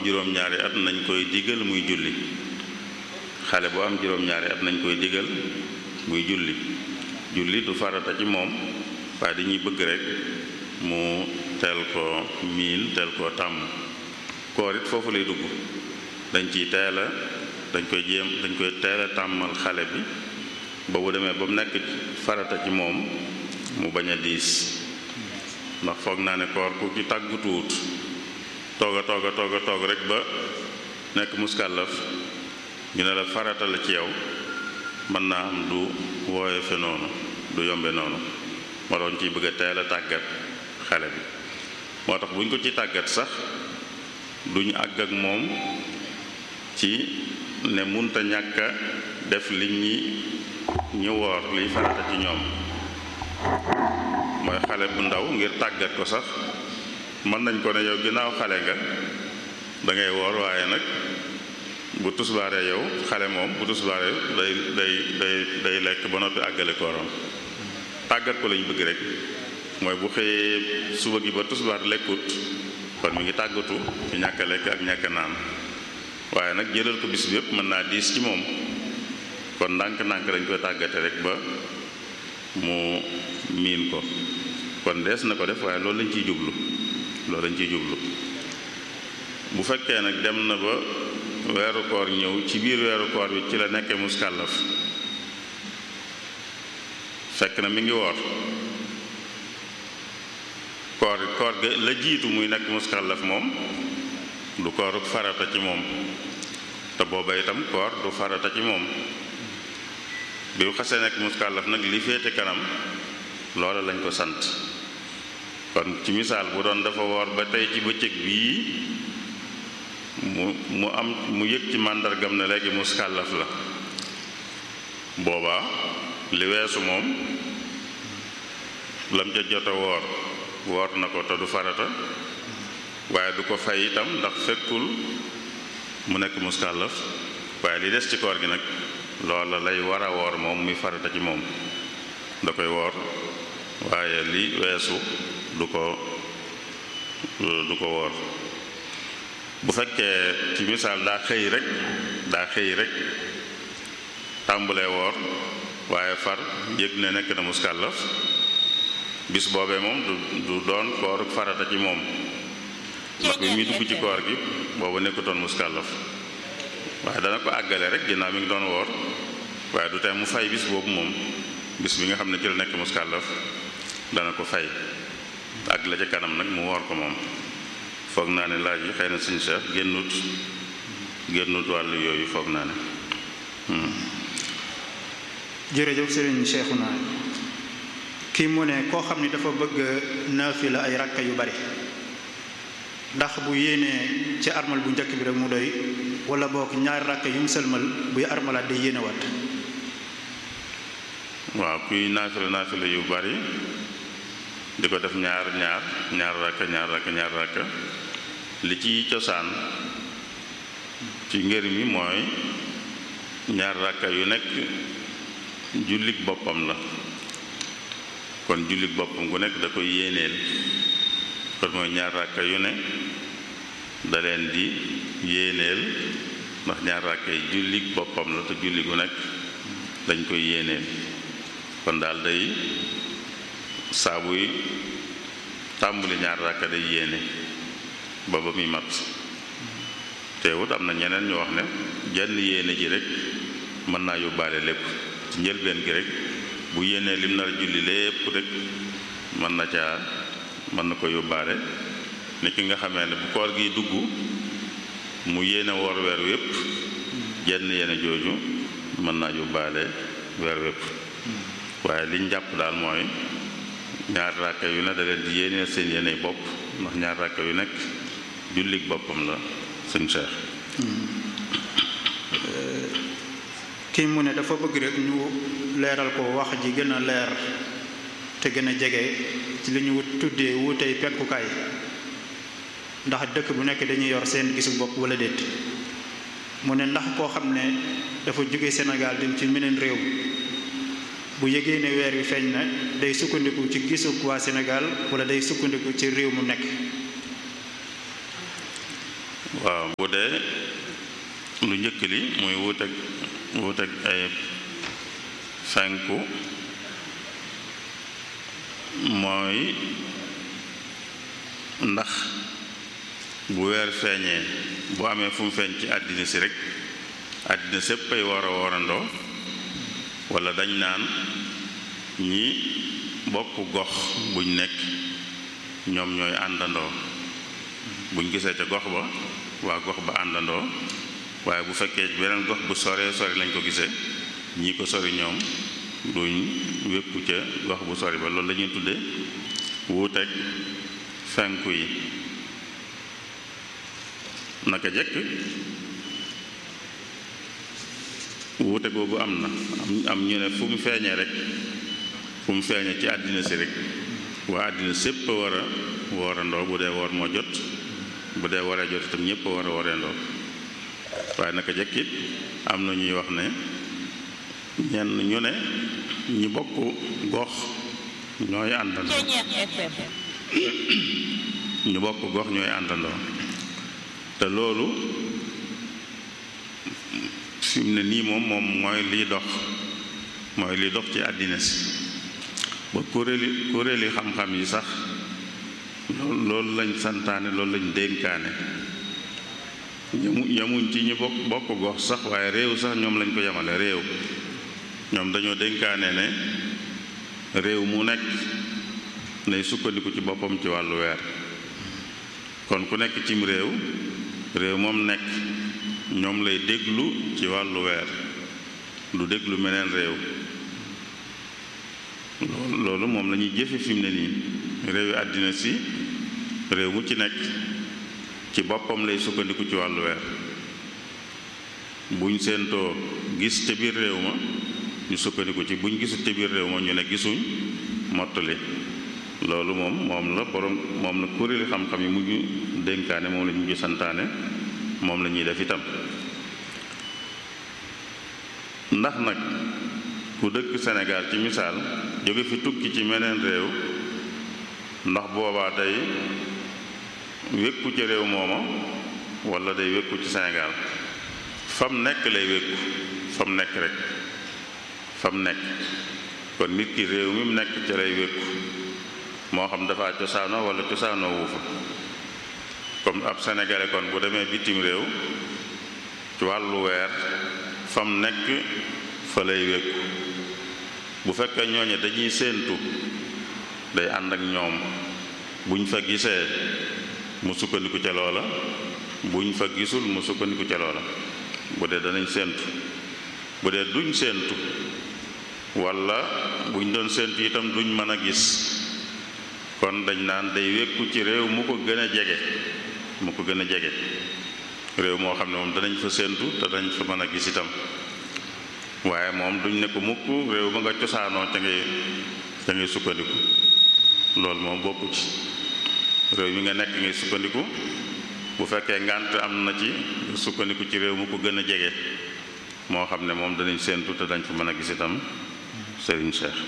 juróom-ñaari at nañ koy digal muy julli xale bu am juróom-ñaari at nañ koy digal muy julli julli du farata ci moom waaye dañuy bëgg rek mu teel ko miin teel koo tàmm koor it foofu lay dugg dañ ciy teel a dañ koy jéem dañ koy teel a tàmmal xale bi ba bu demee ba mu nekk farata ci moom mu bañ a diis ndax foog naa ne koor ku ci tàggutuwut toog a toog a toog a toog rek ba nekk muskàllaf ñu ne la farata la ci yow mën naa am du wooye fe noonu du yombe noonu moo doon ciy bëgg a teel a tàggat xale bi moo tax bu ñu ko ci tàggat sax duñu àgg ak moom ci ne munta ñàkk a def li ñi ñu woor liy farata ci ñoom mooy xale bu ndaw ngir tàggat ko sax mën nañ ko ne yow ginnaaw xale nga da ngay woor waaye nag bu tusbaaree yow xale moom bu tusbaaree day day day day lekk ba noppi àggale kooram tàggat ko lañu bëgg rek mooy bu xëyee suba gi ba tusbaar lekkut kon mi ngi tàggatu ci ñàkk a lekk ak ñàkk a naan waaye nag jëlal ko bis bi yëpp mën naa diis ci moom kon ndànk-ndànk dañ koy tàggate rek ba mu miin ko kon dees na ko def waaye loolu lañ ciy jublu loolu lañ ciy jublu bu fekkee nag dem na ba weeru koor ñëw ci biir weeru koor bi ci la nekkee muskàllaf fekk na mi ngi woor koor koor ga la jiitu muy nekk muskàllaf moom du kooruk farata ci moom te booba itam koor du farata ci moom bi mu xasee nekk muskàllaf nag li féete kanam loola lañ ko sant kon ci misaal bu doon dafa woor ba tey ci bëccëg bii mu mu am mu yëg ci màndargam ne léegi muskàllaf la boobaa li weesu moom lam ca jot a woor woor na ko te du farata waaye du ko fay itam ndax fekkul mu nekk muskàllaf waaye li des ci koor gi nag loola lay war a woor moom muy farata ci moom da koy woor waaye li weesu du ko du ko woor bu fekkee ci misaal daa xëy rek daa xëy rek tàmbulee woor waaye far yëg ne nekk na muskàllaf bis boobee moom du du doon koor farata ci moom ndax bi muy dugg ci koor gi boobu nekkutoon muskàllaf waaye dana ko àggale rek ginnaaw mi ngi doon woor waaye du tey mu fay bis boobu moom bis bi nga xam ne ci la nekk muskàllaf dana ko fay ak la ca kanam nag mu woor ko moom foog naa ne laaj yi xëy na suñu seex génnut génnut wàllu yooyu foog naa ne jërëjëf sëriñ Cheikhouna kii mu ne koo xam ni dafa bëgg naafila ay rakka yu bari ndax bu yéenee ci armal bu njëkk bi rek mu doy wala boog ñaari rakka yu mu sëlmal buy armalaat day yéene wat waaw kuy naafila naafila yu bari di ko def ñaar ñaar ñaar rakka ñaar rakka ñaar rakka li ci cosaan ci ngër mi mooy ñaar rakka yu nekk jullik boppam la kon jullik boppam gu nekk da koy yéeneel kon mooy ñaar rakka yu ne da leen di yéeneel ndax ñaar rakka yi jullik boppam la te julli gu nekk dañ koy yéeneel kon daal day saabuy tàmbali ñaar rakka day yéene ba ba muy mat teewut am na ñeneen ñu wax ne jenn yéene ji rek mën naa yóbbaale lépp ci njëlbeen gi rek bu yéenee lim nar a julli lépp rek mën na caa mën na ko yóbbaale ni ki nga xamee ne bu koor gi dugg mu yéene woor weer wépp jenn yéene jooju mën naa yóbbaale weer wépp waaye liñ jàpp daal mooy ñaar ràkka yu ne da leen di yéeneel seen yéene bopp ndax ñaar ràkka yu nekk jullik boppam la sëñ Cheikh kii mu ne dafa bëgg rek ñu leeral ko wax ji gën a leer te gën a jege ci li ñu tuddee wuutey penkukaay ndax dëkk bu nekk dañuy yor seen gisu bopp wala déet mu ne ndax koo xam ne dafa jóge Sénégal dem ci meneen réew bu yëgee ne weer wi feeñ na day sukkandiku ci gisug waa Sénégal wala day sukkandiku ci réew mu nekk waaw bu dee lu njëkk li muy wuuteeg wuuteeg ay fenku mooy ndax bu weer feeñee bu amee fu mu feeñ ci àddina si rek àddina sépp ay war a warandoo walla dañ naan ñi bokk gox buñ nekk ñoom ñooy àndandoo buñ gisee ca gox ba waa gox ba àndandoo waaye bu fekkee beneen gox bu soree sori lañ ko gisee ñii ko sori ñoom duñ wékku ca gox bu sori ba loolu la ñuy tudde wuuteeg fenku yi naka jekk wuute googu am na am ñu ne fu mu feeñee rek fu mu feeñee ci àddina si rek waa àddina sépp a war a woorandoo bu dee woor moo jot bu dee waree jot itam ñépp a war a woreendoo waaye naka jekk it am na ñuy wax ne ñenn ñu ne ñi bokk gox ñooy àndandoo ñu bokk gox ñooy àndandoo te loolu fi mu ne nii moom moom mooy liy dox mooy liy dox ci àddina si ba kuréeli kuréeli xam-xam yi sax loolu lañ santaane loolu lañ dénkaane yamu yamuñ ci ñi bokk bokk gox sax waaye réew sax ñoom lañ ko yemale réew ñoom dañoo dénkaane ne réew mu nekk nay sukkandiku ci boppam ci wàllu weer kon ku nekk cim réew réew moom nekk ñoom lay déglu ci wàllu weer du déglu meneen réew loolu moom la ñuy jëfe fi mu ne nii réewi àddina si réew mu ci nekk ci boppam lay sukkandiku ci wàllu weer buñ séentoo gis ca biir réew ma ñu sukkandiku ci buñ gisul ca biir réew ma ñu ne gisuñ mottali loolu moom moom la borom moom la kuréeli xam-xam yi mujj dénkaane moom la ñu mujj santaane moom la ñuy def itam ndax nag ku dëkk Sénégal ci misaal jóge fi tukki ci meneen réew ndax boobaa day wékku ci réew mooma walla day wékku ci Sénégal fam nekk lay wékku fam nekk rek fam nekk kon nit ki réew mi mu nekk ci lay wékku moo xam dafa cosaanoo walla cosaanoo wu fa comme ab sénégalais kon bu demee bitim réew ci wàllu weer fam nekk fa lay wékku bu fekkee ñooñe dañuy séentu day ànd ak ñoom buñ fa gisee mu sukkandiku ca loola buñ fa gisul mu sukkandiku ca loola bu dee danañ séentu bu dee duñ séentu walla buñ doon séentu itam duñ mën a gis kon dañ naan day wékku ci réew mu ko gën a jege mu ko gën a jege réew moo xam ne moom danañ fa séentu te dañ fa mën a gis itam waaye moom duñ ne ko mukk réew ma nga cosaanoo ca ngay ca ngay sukkandiku loolu moom bokku ci réew mi nga nekk ngay sukkandiku bu fekkee ngànt am na ci sukkandiku ci réew mu ko gën a jege moo xam ne moom danañ séentu te dañ fa mën a gis itam Serigne Cheikh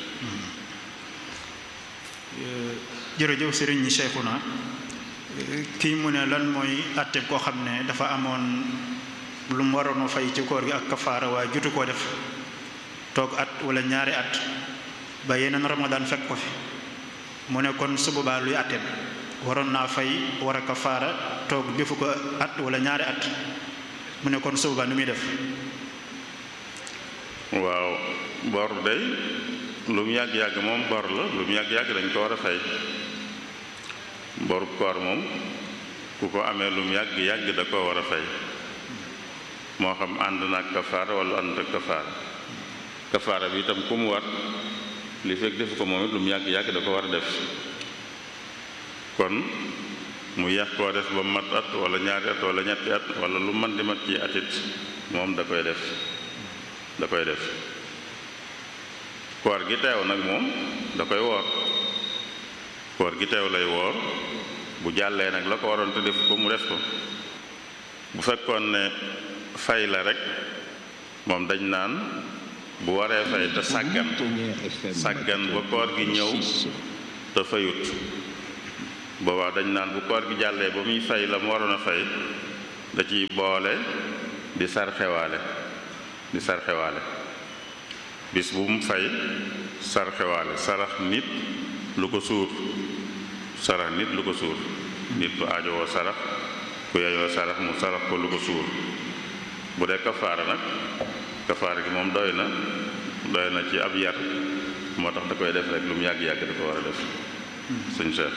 jërëjëf Serigne Cheikhouna kii mu ne lan mooy àtte koo xam ne dafa amoon lu mu waroon a fay ci koor gi ak kafaara waaye jutu koo def toog at wala ñaari at ba yeneen ramadaan fekk ko fi mu ne kon su boobaa luy àtteem waroon naa fay war a kafaara toog defu ko at wala ñaari at mu ne kon su boobaa nu muy def waaw bor day lu mu yàgg-yàgg moom bor la lu mu yàgg-yàgg dañ ko war a fay boru koor moom ku ko amee lu mu yàgg-yàgg da ko war a fay moo xam ànd na ak kafaara wala ànd ak kafaara kafaara bi itam ku mu war li fekk defu ko moom it lu mu yàgg-yàgg da ko war a def kon mu yàq koo def ba mat at wala ñaari at wala ñetti at wala lu man di mat ci atit moom da koy def da koy def koor gi teew nag moom da koy woor koor gi teew lay woor bu jàllee nag la ko waroon te def ko mu def ko bu fekkoon ne fay la rek moom dañ naan bu waree fay te sàggan sàggan ba koor gi ñëw te fayut boobaa dañ naan bu koor gi jàllee ba muy fay la mu waroon a fay da ciy boole di sarxewaale di sarxewaale bis bu mu fay sarxewaale sarax nit lu ko suur sarax nit lu ko suur nit ku aajowoo sarax ku yeyoo sarax mu sarax ko lu ko suur bu dee kafaara nag kafaara gi moom doy na doy na ci ab yar moo tax da koy def rek lu mu yàgg-yàgg da ko war a def sëñ Cheikh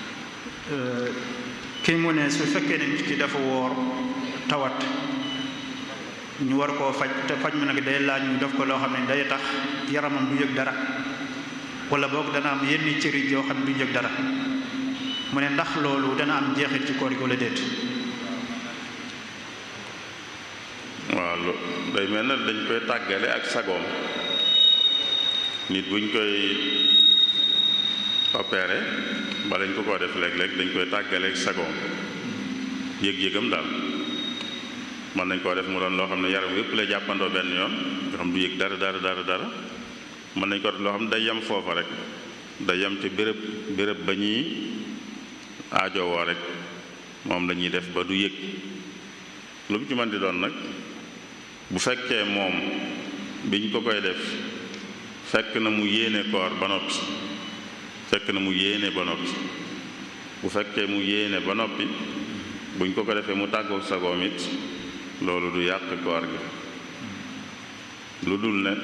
kii mu ne su fekkee ne nit ki dafa woor tawat ñu war koo faj te faj mu nag day laaj ñu def ko loo xam ne day tax yaramam du yëg dara wala boog dana am yenn cëri yoo xam ne du yëg dara mu ne ndax loolu dana am jeexit ci koor gi wala déet waaw lu day mel na dañ koy tàggale ak sagoom nit buñ koy opéré ba lañ ko ko def léeg-léeg dañ koy tàggale ak sagoom yëg-yëgam daal mën nañ koo def mu doon loo xam ne yaram yépp lay jàppandoo benn yoon nga xam du yëg dara dara dara dara mën nañ ko def loo xam ne day yem foofa rek day yem ci béréb béréb ba ñuy aajowoo rek moom la ñuy def ba du yëg lu mu ci mën di doon nag bu fekkee moom biñ ko koy def fekk na mu yéene koor ba noppi fekk na mu yéene ba noppi bu fekkee mu yéene ba noppi buñ ko ko defee mu tàggoog sagoom it loolu du yàq koor gi lu dul ne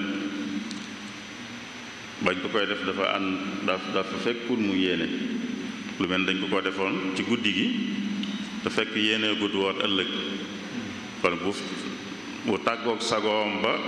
bañ ko koy def dafa ànd daf dafa fekkul mu yéene lu mel dañ ko ko defoon ci guddi gi te fekk yéene gudd woon ëllëg kon bu bu tàggoog sagoom ba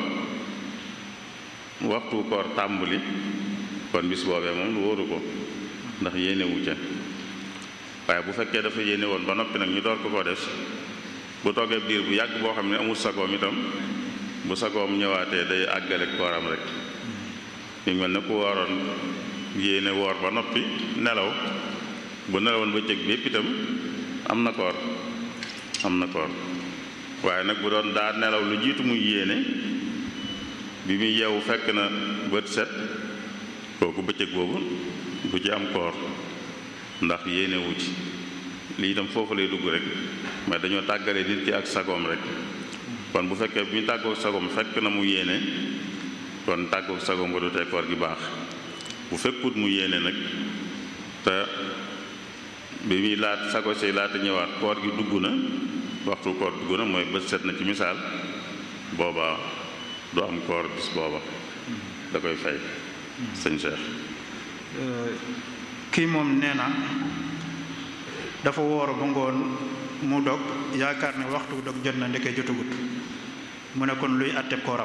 waxtu koor tàmbali kon bis boobee moom lu wóoru ko ndax yéene wu ca waaye bu fekkee dafa yéene woon ba noppi nag ñu door ko ko def bu toogee biir bu yàgg boo xam ne amul sagoom itam bu sagoom ñëwaatee day àggale kooram rek ñu mel ne ku waroon yéene woor ba noppi nelaw bu nelawoon ba cëg bi yépp itam am na koor am na koor waaye nag bu doon daa nelaw lu jiitu muy yéene bi muy yeewu fekk na bët set kooku bëccëg boobu du ci am koor ndax yéene wu ci lii itam foofu lay dugg rek mais dañoo tàggale nit ki ak sagoom rek kon bu fekkee bi ñu tàggoog sagoom fekk na mu yéene kon tàggoog sagoom ba du tee koor gi baax bu fekkut mu yéene nag te bi muy laat sago si laata ñëwaat koor gi dugg na waxtu koor dugg na mooy bët set na ci misaal booba du am koor bis booba da koy fay sëñ Cheikh kii moom nee na dafa woor ba ngoon mu dog yaakaar ne waxtu dog jot na ndeke jotagut mu ne kon luy àtteb kooram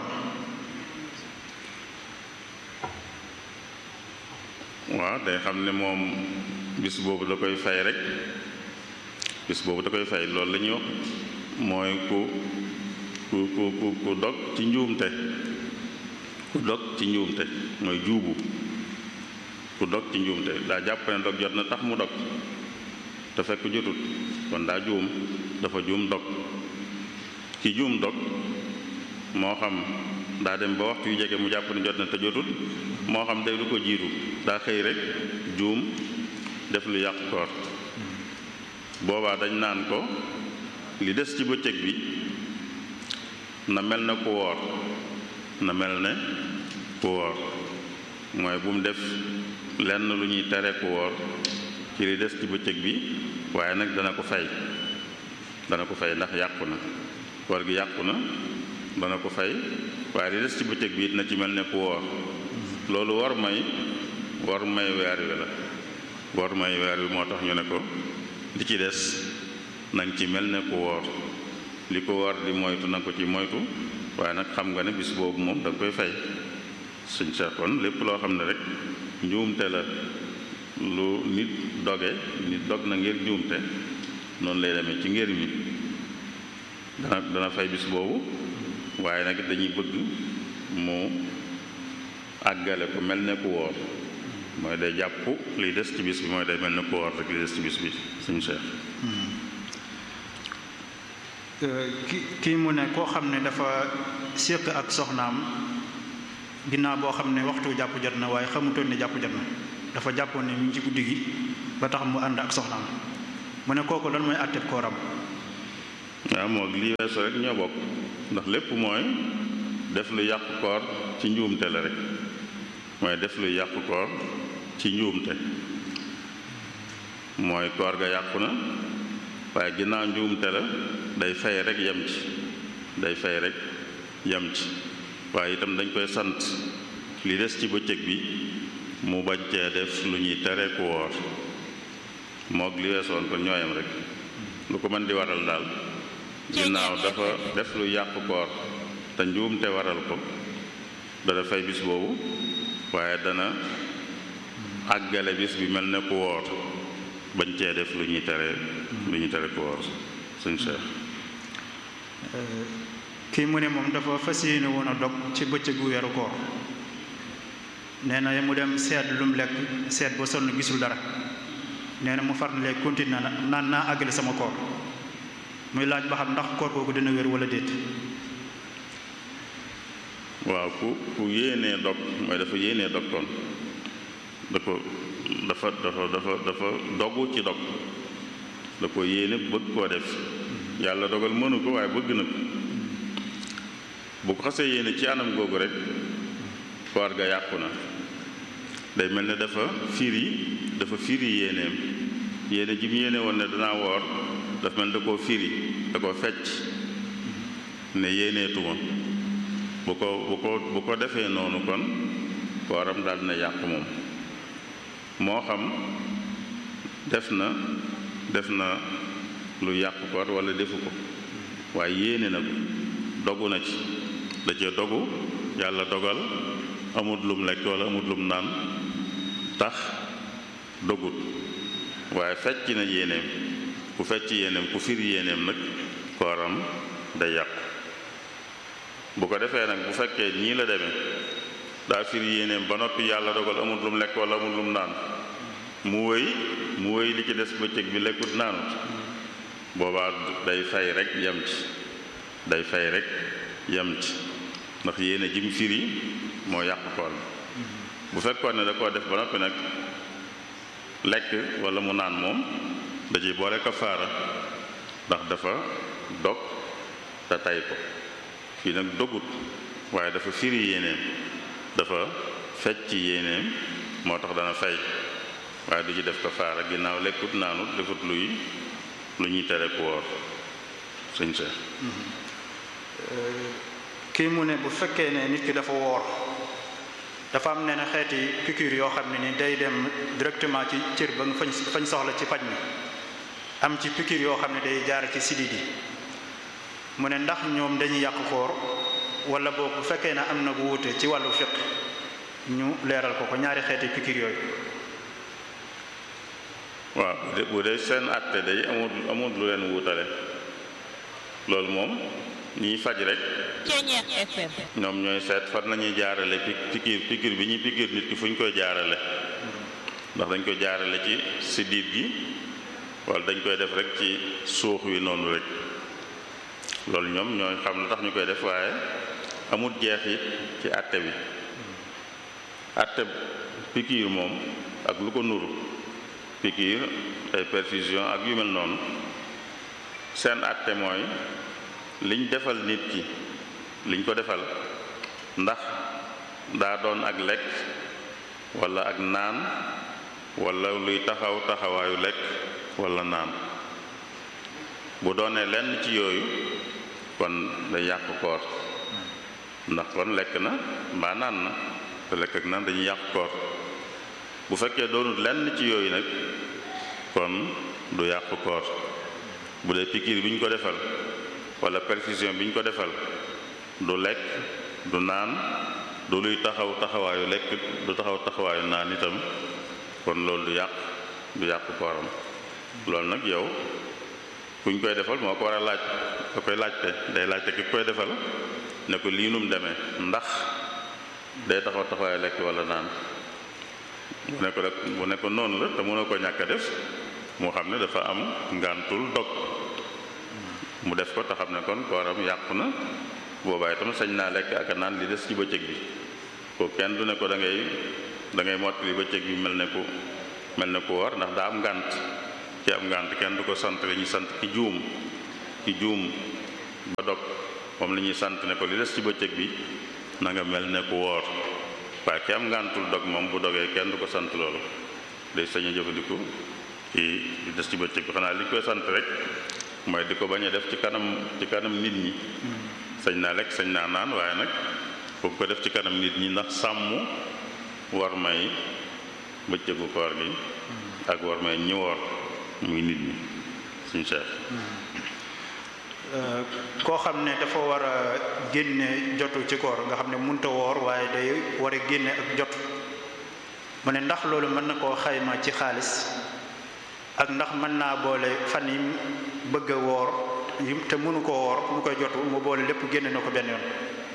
waaw day xam ne moom bis boobu da koy fay rek bis boobu da koy fay loolu la ñuy wax mooy ku ku ku ku ku dog ci njuumte ku dog ci njuumte mooy juubu ku dog ci njuumte daa jàpp ne dog jot na tax mu dog te fekk jotut kon daa juum dafa juum dog ci juum dog moo xam daa dem ba waxtu yu jege mu jàpp ne jot na te jotut moo xam day lu ko jiitu daa xëy rek juum def lu yàq koor boobaa dañ naan ko li des ci bëccëg bi na mel na ku woor na mel ne ku woor mooy bu mu def lenn lu ñuy tere ku woor ci li des ci bëccëg bi waaye nag dana ko fay dana ko fay ndax yàqu na koor gi yàqu na dana ko fay waaye li des ci bëccëg bi it na ci mel ne ku woor loolu war may war may weer wi la war may weer wi moo tax ñu ne ko li ci des nang ci mel ne ku woor li ko war di moytu na ko ci moytu waaye nag xam nga ne bis boobu moom da nga koy fay suñ seexoon lépp loo xam ne rek njuumte la lu nit doge nit dog na ngir njuumte noonu lay demee ci ngir mi dana dana fay bis boobu waaye nag dañuy bëgg mu àggale ko mel ne ku woor mooy day jàpp liy des ci bis bi mooy day mel ne ku woor rek li des ci bis bi suñu seex ki kii mu ne koo xam ne dafa séq ak soxnaam ginnaaw boo xam ne waxtu jàpp jot na waaye xamutoon ne jàpp jot na dafa jàppoon ne mu ngi ci guddi gi ba tax mu ànd ak soxnaam mu ne kooku lan mooy àtteeb kooram waaw moog lii weesu rek ñoo bokk ndax lépp mooy def lu yàqu koor ci njuumte la rek mooy def lu yàqu koor ci njuumte mooy koor ga yàqu na waaye ginnaaw njuumte la day fay rek yem ci day fay rek yem ci waaye itam dañ koy sant li des ci bëccëg bi mu bañ cee def lu ñuy tere ku woor moog li weesoon ko ñooyam rek lu ko mën di waral daal ginnaaw dafa def lu yàqu koor te njuumte waral ko dana fay bis boobu waaye dana àggale bis bi mel ne ku woor bañ cee def lu ñuy tere lu ñuy tere ku woor suñ Cheikh kii mu ne moom dafa fas yéene woon a dog ci bëccëgu weeru koor nee na mu dem seet lu mu lekk seet ba sonn gisul dara nee na mu far ne léegi continué na naan naa àggale sama koor muy laaj ba xam ndax koor googu dina wér wala déet waaw ku ku yéenee dog mooy dafa yéenee dog kon da ko dafa dafa dafa dafa dogu ci dog da ko yéene bëgg koo def yàlla dogal mënu ko waaye bëgg na ko bu ko xasee yéene ci anam googu rek koor ga yàqu na day mel ne dafa firi dafa firi yéeneem yéene ji mu yéene woon ne danaa woor dafa mel da koo firi da ko fecc ne yéeneetuma bu ko bu ko bu ko defee noonu kon kooram daal dina yàqu moom moo xam def na def na lu yàqu koor wala defu ko waaye yéene na ko dogu na ci da cee dogu yàlla dogal amut lum lekk wala amut lum naan tax dogut waaye fecc na yéeneem ku fecc yéeneem ku fir yéeneem nag kooram day yàqu bu ko defee nag bu fekkee ñii la demee daa fir yéeneem ba noppi yàlla dogal amut lum lekk wala amut lum naan mu wëy mu wëy li ci des bëccëg bi lekkut naanut boobaa day fay rek yem ci day fay rek yem ci ndax yéene jim firi moo yàq koor bi bu fekkoon ne da koo def ba noppi nag lekk wala mu naan moom da ciy boole kafaara ndax dafa dog te tay ko fii nag dogut waaye dafa firi yéeneem dafa fecc yéeneem moo tax dana fay waaye du ci def kafaara ginnaaw lekkut naanut defut luy lu ñuy tere ku woor sëñ Seex kii mu ne bu fekkee ne nit ki dafa woor dafa am nee na xeeti piqûre yoo xam ne ni day dem directement ci cër ba nga fañ fañ soxla ci paj mi am ci piqûre yoo xam ne day jaar ci sidit yi mu ne ndax ñoom dañuy yàq koor wala boog bu fekkee ne am na bu wuute ci wàllu fiq ñu leeral ko ko ñaari xeeti piqûre yooyu waaw bu dee seen àtte day amul amul lu leen wuutale loolu moom ñiy faj rek ñoom ñooy seet fan nañuy jaarale pikiir pikiir bi ñuy pikiir nit ki fu ñu koy jaarale ndax dañ koy jaarale ci siddiit gi wala dañ koy def rek ci suux wi noonu rek loolu ñoom ñooy xam lu tax ñu koy def waaye amul jeexit ci àtte bi àtte pikiir moom ak lu ko nuru pikiir ay perfusion ak yu mel noonu seen àtte mooy liñ defal nit ki liñ ko defal ndax daa doon ak lekk walla ak naan walla luy taxaw taxawaayu lekk walla naan bu doonee lenn ci yooyu kon day yàq koor ndax kon lekk na mbaa naan na te lekk ak naan dañuy yàq koor bu fekkee doonul lenn ci yooyu nag kon du yàq koor bu dee pikiir bi ñu ko defal wala perfusion bi ñu ko defal du lekk du naan du luy taxaw taxawaayu lekk du taxaw taxawaayu naan itam kon loolu du yàq du yàq kooram loolu nag yow kuñ koy defal moo ko war a laaj da koy laajte day laajte ki koy defal ne ko lii num demee ndax day taxaw taxawaayu lekk wala naan bu ne ko rek bu ne ko noonu la te mënoo ko ñàkk a def moo xam ne dafa am ngàntul dog mu def ko te xam ne kon kooram yàqu na boobaa itam sañ naa lekk ak a naan li des ci bëccëg bi ko kenn du ne ko da ngay da ngay mottali bëccëg bi mel ne ku mel ne ku woor ndax daa am ngànt ci am ngànt kenn du ko sant li ñu sant ki juum ki juum ba dog moom la ñuy sant ne ko li des ci bëccëg bi na nga mel ne ku woor waaye ki am ngàntul dog moom bu dogee kenn du ko sant loolu day sañ a jëfandiku ci li des ci bëccëg bi xanaa li ñu koy sant rek mooy di ko bañ a def ci kanam ci kanam nit ñi sañ naa lekk sañ naa naan waaye nag bu ko def ci kanam nit ñi ndax sàmm war may bëccëgu koor gi ak war may ñi woor muy nit ñi suñ cheikh koo xam ne dafa war a génne jotu ci koor nga xam ne munta woor waaye day war a génne ak jot mu ne ndax loolu mën na koo xayma ci xaalis ak ndax mën naa boole fan yi bëgg a woor te mënu ko woor mu koy jotu mu boole lépp génne na ko benn yoon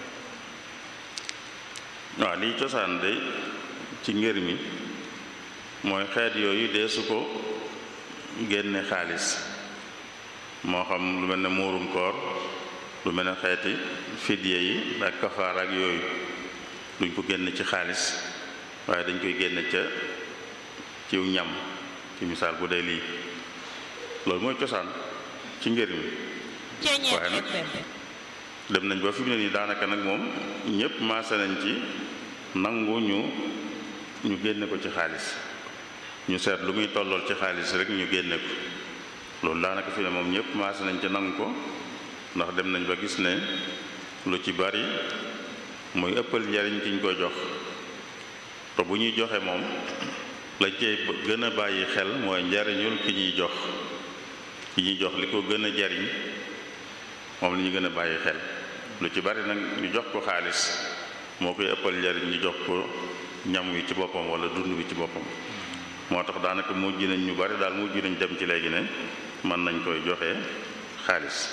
waaw liy cosaan de ci ngër mi mooy xeet yooyu dee su ko génne xaalis moo xam lu mel ne muurum koor lu mel ne xeeti fidye yi ak kafaar ak yooyu duñ ko génne ci xaalis waaye dañ koy génne ca ciw ñam ci misaal bu dee lii loolu mooy cosaan ci ngër mi waaye nag dem nañ ba fi mu ne nii daanaka nag moom ñépp maase nañ ci nangu ñu ñu génne ko ci xaalis ñu seet lu muy tollool ci xaalis rek ñu génne ko loolu daanaka fi ne moom ñëpp maase nañ ci nangu ko ndax dem nañ ba gis ne lu ci bari muy ëppal njariñ ki ñu koy jox te bu ñuy joxe moom lañ cey gën a bàyyi xel mooy njariñul ki ñuy jox ki ñuy jox li ko gën a jariñ moom la ñu gën a bàyyi xel lu ci bari nag ñu jox ko xaalis moo koy ëppal njariñ ñu jox ko ñam wi ci boppam wala dund wi ci boppam moo tax daanaka mujj nañ ñu bari daal mujj nañ dem ci léegi ne mën nañ koy joxe xaalis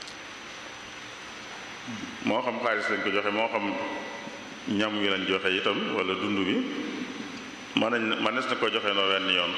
moo xam xaalis lañ ko joxe moo xam ñam wi lañ joxe itam wala dund bi mën nañ mënees na ko joxe noo wenn yoon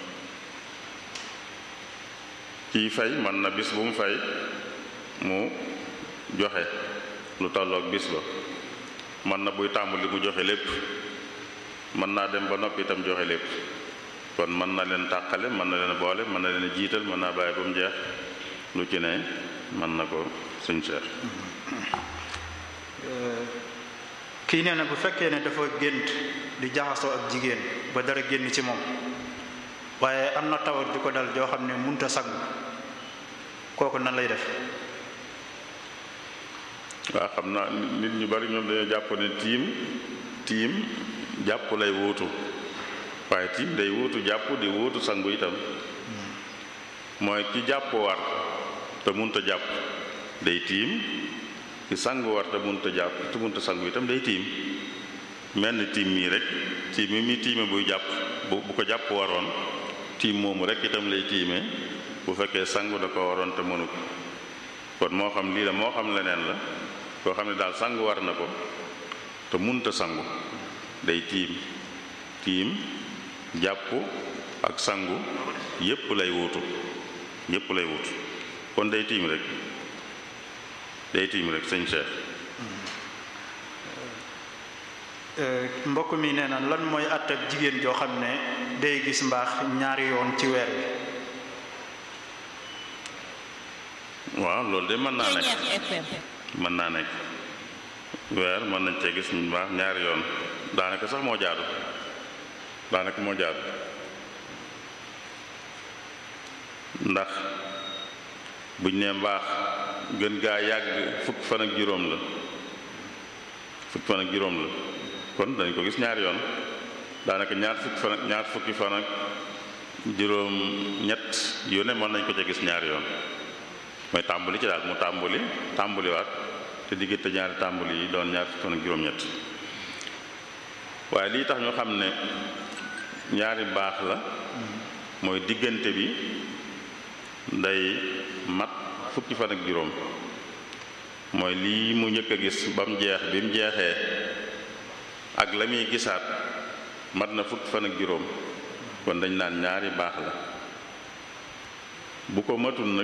kii fay mën na bis bu mu fay mu joxe lu tolloog bis ba mën na buy tàmbali mu joxe lépp mën naa dem ba noppi itam joxe lépp kon mën na leen tàqale mën na leen boole mën na leen jiital mën naa bàyyi ba mu jeex lu ci ne mën na ko suñ seex kii nee na bu fekkee ne dafa gént di jaxasoo ak jigéen ba dara génn ci moom waaye am na tawat di ko dal joo xam ne munta sangu kooku nan lay def waaw xam naa nit ñu bari ñoom dañoo jàpp ne tiim tiim jàpp lay wuutu waaye tiim day wuutu jàpp di wuutu sangu itam mooy ki jàpp war te munta jàpp day tiim ki sangu war te munta jàpp te munta sangu itam day tiim mel ni tiim mii rek tiim mi mi tiime buy jàpp bu bu ko jàpp waroon tiim moomu rek itam lay tiime bu fekkee sangu da ko waroon te mënu ko kon moo xam lii la moo xam leneen la koo xam ne daal sangu war na ko te munta sangu day tiim tiim jàpp ak sangu yépp lay wuutu yépp lay wuutu kon day tiim rek day tiim rek sëñ Cheikh mbokk mi nee na lan mooy àtt ak jigéen joo xam ne day gis mbaax ñaari yoon ci weer wi waaw loolu de mën naa nekk mën naa nekk weer mën nañ cee gis mbaax ñaari yoon daanaka sax moo jaadu daanaka moo jaadu ndax buñ ne mbaax gën gaa yàgg fukk fan ak juróom la fukk fan ak juróom la kon dañ ko gis ñaari yoon daanaka ñaar fukki fan ak ñaar fukki fan ak juróom ñett yu ne mën nañ ko ca gis ñaari yoon mooy tàmbali ci daal mu tàmbali tàmbaliwaat te diggante ñaari tàmbali yi doon ñaar fukki fan ak juróom-ñett waaye lii tax ñu xam ne ñaari baax la mooy diggante bi day mat fukki fan ak juróom mooy lii mu njëkk a gis ba mu jeex bi mu jeexee ak la muy gisaat mat na fukki fan ak juróom kon dañ naan ñaari baax la bu ko matul nag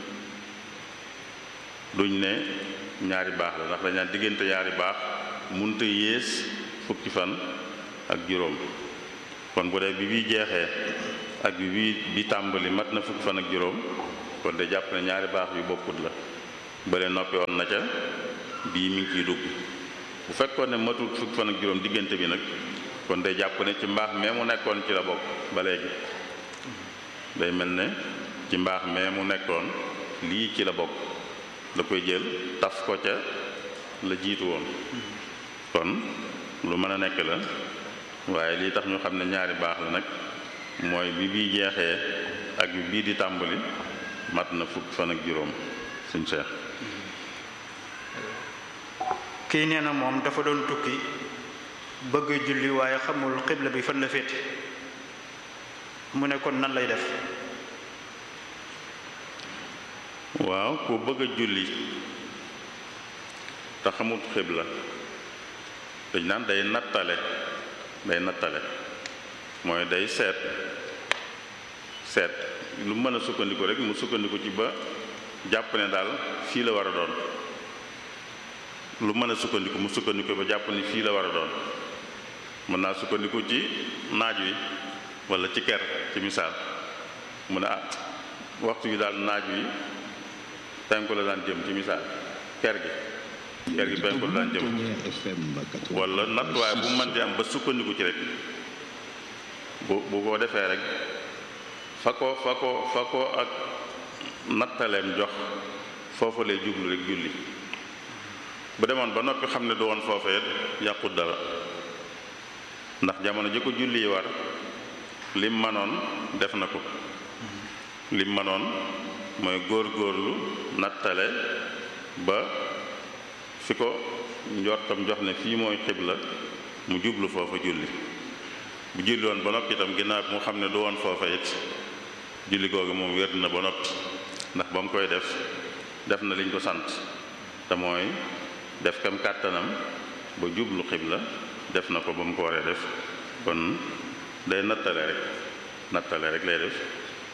duñ ne ñaari baax la ndax dañ naan diggante ñaari baax munta yées fukki fan ak juróom kon bu dee bi bii jeexee ak bi bii bi tàmbali mat na fukki fan ak juróom kon de jàpp ne ñaari baax yu bokkut la bële noppi woon na ca bii mi ngi ciy dugg bu fekkoon ne matul fukk fan ak juróom diggante bi nag kon day jàpp ne ci mbaax mee mu nekkoon ci la bokk ba léegi day mel ne ci mbaax mee mu nekkoon lii ci la bokk da koy jël taf ko ca la jiitu woon kon lu mën a nekk la waaye lii tax ñu xam ne ñaari baax la nag mooy bi bii jeexee ak bi bii di tàmbali mat na fukk fan ak juróom suñ seex kii nee na moom dafa doon tukki bëgg julli waaye xamul xibla bi fan la féete mu ne kon nan lay def waaw ku bëgg a julli te xamut xibla dañ naan day nattale day nattale mooy day seet seet lu mën a sukkandiku rek mu sukkandiku ci ba jàpp ne daal fii la war a doon lu mën a sukkandiku mu sukkandiku ba jàpp ni fii la war a doon mën naa sukkandiku ci naaj wi walla ci ker ci misaal mu ne ah waxtu wi daal naaj wi penku la daan jëm ci misaal ker gi ker gi penku la daan jëm walla nattuwaay bu mën di am ba sukkandiku ci rek bu bu ko defee rek fa ko fa ko fa ko ak nattaleem jox foofu lay jublu rek julli bu demoon ba noppi xam ne du woon foofee yàqut dara ndax jamono ji ko julli yi war lim manoon def na ko lim manoon mooy góor-góorlu nattale ba fi ko njortam jox ne fii mooy xibla mu jublu foofa julli bu julli woon ba noppi itam ginnaaw bi mu xam ne du woon foofa it julli googu moom wér na ba noppi ndax ba mu koy def def na liñ ko sant te mooy def kam kàttanam ba jublu xibla def na ko ba mu ko waree def kon day nattale rek nattale rek lay def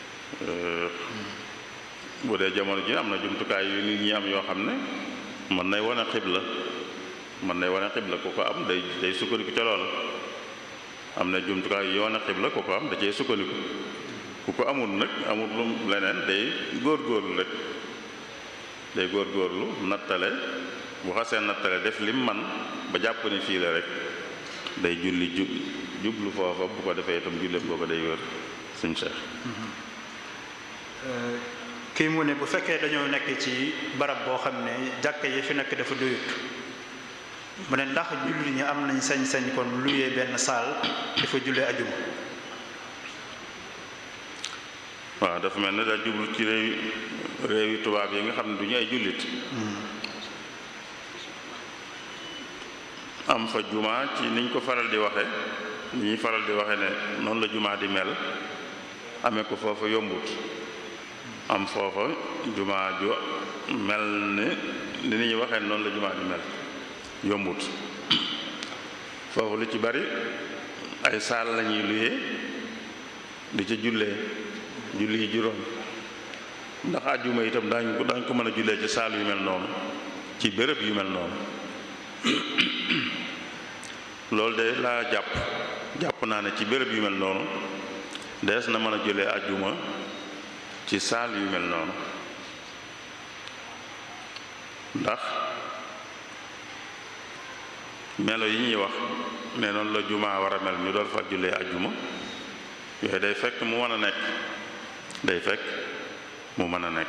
bu dee jamono ji am na jumtukaay yu nit ñi am yoo xam ne mën nay wane xibla mën nay wane xibla ku ko am day day sukkandiku ca loola am na jumtukaay yu wane xibla ku ko am da cee sukkandiku ku ko amul nag amul lu leneen day góor-góorlu rek day góor-góorlu nattale bu xasee nattale def lim man ba jàpp ni fii la rek day julli jub jublu foofa bu ko defee itam julleem booba day wér suñ Cheikh kii mu ne bu fekkee dañoo nekk ci barab boo xam ne jàkka yi fi nekk dafa doyut mu ne ndax julli ñi am nañ sañ-sañ kon luyee benn saal dafa jullee ajuma waaw dafa mel ne daa jublu ci réew réewi tubaab yi nga xam ne du ñu ay jullit am fa jumaa ci niñ ko faral di waxe ni ñuy faral di waxe ne noonu la jumaa di mel amee ko foofa yombut am foofa jumaa ju mel ni ni ñuy waxee noonu la jumaa di mel yombut foofu lu ci bari ay saal lañuy luyee di ca jullee julli yi juróom ndax àjjuma itam daañu ko daañu ko mën a jullee ci saal yu mel noonu ci béréb yu mel noonu loolu de laa jàpp jàpp naa ne ci béréb yu mel noonu dees na mën a jullee àjjuma ci saal yu mel noonu ndax melo yi ñuy wax ne noonu la jumaa war a mel ñu doon fa jullee àjjuma yooyu day fekk mu mën a nekk day fekk mu mën a nekk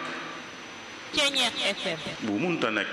bu munta nekk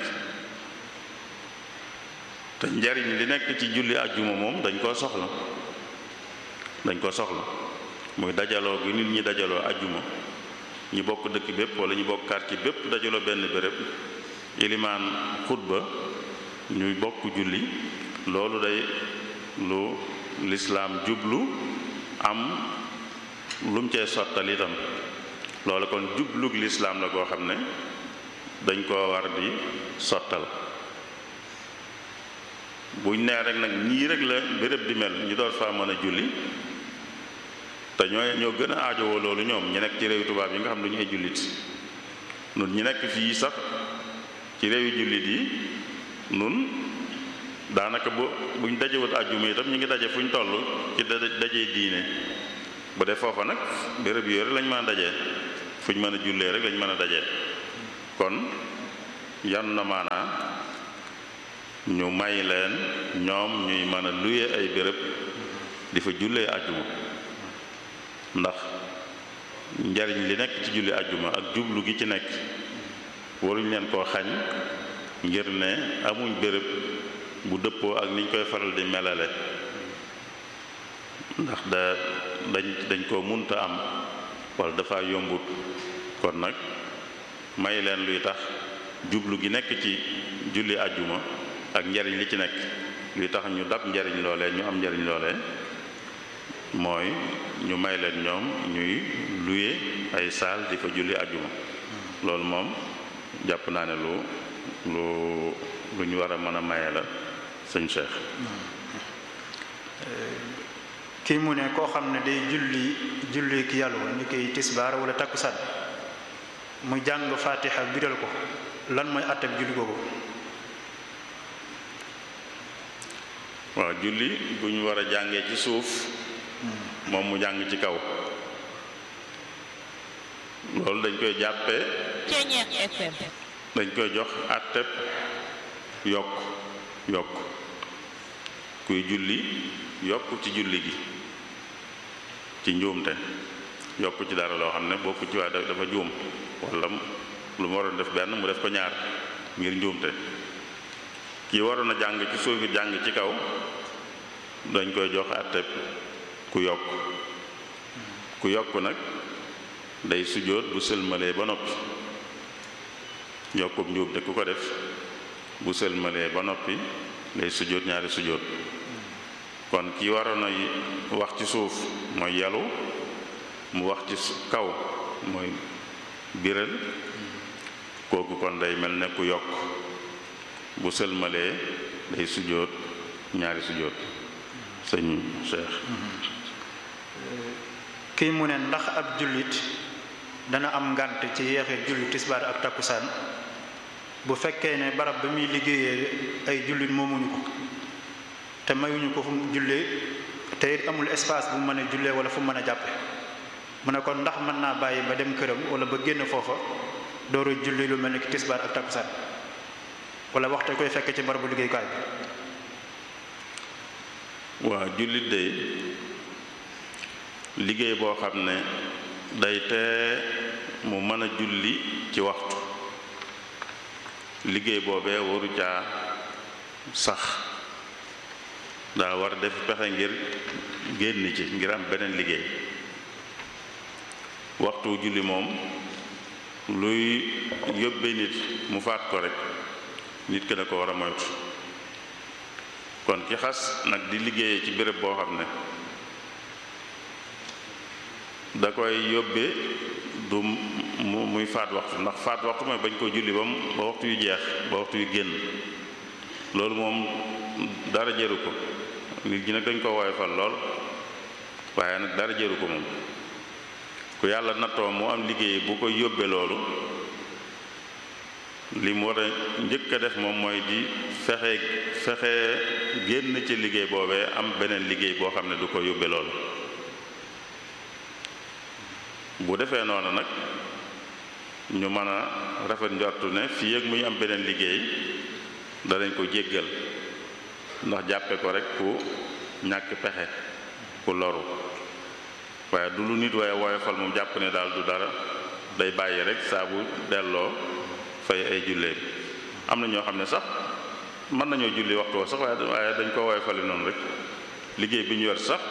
te njariñ li nekk ci julli àjjuma moom dañ koo soxla dañ koo soxla muy dajaloo gi nit ñi dajaloo àjjuma ñi bokk dëkk bépp wala ñu bokk quartier bépp dajaloo benn béréb ilimaan xutba ñuy bokk julli loolu day lu lislaam jublu am lum cee sottal itam loolu kon jublug lislaam la koo xam ne dañ koo war di sottal buñ nee rek nag ñii rek la béréb di mel ñu door faa mën a julli te ñooy ñoo gën a aajowoo loolu ñoom ñu nekk ci réewi tubaab yi nga xam ne du ñu ay jullit nun ñi nekk fii sax ci réewi jullit yi nun daanaka bu buñ dajewut àjjuma itam ñu ngi daje fu ñu toll ci dajee diine bu dee foofa nag béréb yooyu lañ mën a dajee fu ñu mën a jullee rek lañ mën a daje kon yan na maanaa ñu may leen ñoom ñuy mën a luye ay béréb di fa jullee àjjuma ndax njariñ li nekk ci julli àjjuma ak jublu gi ci nekk waruñ leen koo xañ ngir ne amuñ béréb bu dëppoo ak niñ koy faral di melale ndax da dañ dañ koo munta am wala dafa yombut kon nag may leen luy tax jublu gi nekk ci julli àjjuma ak njariñ li ci nekk luy tax ñu dab njariñ loolee ñu am njariñ loolee mooy ñu may leen ñoom ñuy luye ay saal di fa julli àjjuma loolu moom jàpp naa ne lu lu lu ñu war a mën a maye la sëñ Cheikh kii mu ne koo xam ne day julli julli ki yàlla ni koy tisbaar wala takkusaan mu jàng faatiha biral ko lan mooy àttab julli googu waaw julli bu ñu war a jàngee ci suuf moom mu jàng ci kaw loolu dañ koy jàppee dañ koy jox àtteb yokk yokk kuy julli yokk ci julli gi ci njuumte yokk ci dara loo xam ne bokku ci waa dafa juum wala lu mu waroon def benn mu def ko ñaar ngir njuumte kii waroon a jàng ci suuf jàng ci kaw dañ koy jox àtteb ku yokk ku yokk nag day sujjóot bu sëlmalee ba noppi yokkub njuumte ku ko def bu sëlmalee ba noppi day sujjóot ñaari sujjóot kon ki waroon a wax ci suuf mooy yalu mu wax ci kaw mooy biral kooku kon day mel ne ku yokk bu sëlmalee day sujjóot ñaari sujjóot sëñ Cheikh kii mu ne ndax ab jullit dana am ngànt ci yeexee julli tisbaar ak takkusaan bu fekkee ne barab ba muy liggéeyee ay jullit moomuñu ko te mayuñu ko fu mu jullee te it amul espace bu mën a jullee wala fu mën a jàppe mu ne kon ndax mën naa bàyyi ba dem këram wala ba génn foofa dooru julli lu mel ni ki tisbaar ak takkusaan wala waxte koy fekk ci barabu liggéeyukaay bi waaw jullit de liggéey boo xam ne day tee mu mën a julli ci waxtu liggéey boobee waru caa sax daa war def pexe ngir génn ci ngir am beneen liggéey waxtu julli moom luy yóbbe nit mu faat ko rek nit ki da ko war a moytu kon ki xas nag di liggéeyee ci béréb boo xam ne da koy yóbbe du mu muy faat waxtu ndax faat waxtu mooy bañ koo julli ba mu ba waxtu yu jeex ba waxtu yu génn loolu moom dara jëru ko nit ñi nag dañ ko woyofal lool waaye nag dara jëru ko moom ku yàlla nattoo mu am liggéey bu ko yóbbe loolu li mu war a njëkk a def moom mooy di fexe fexe génn ci liggéey boobee am beneen liggéey boo xam ne du ko yóbbe loolu bu defee noonu nag ñu mën a rafet njortu ne fii ak muy am beneen liggéey danañ ko jéggal ndax jàppe ko rek ku ñàkk pexe ku loru waaye du lu nit waaye woyofal moom jàpp ne daal du dara day bàyyi rek saa bu delloo fay ay jullee am na ñoo xam ne sax mën nañoo julli waxtu wa sax waaye waaye dañ ko woyofale noonu rek liggéey bi ñu yor sax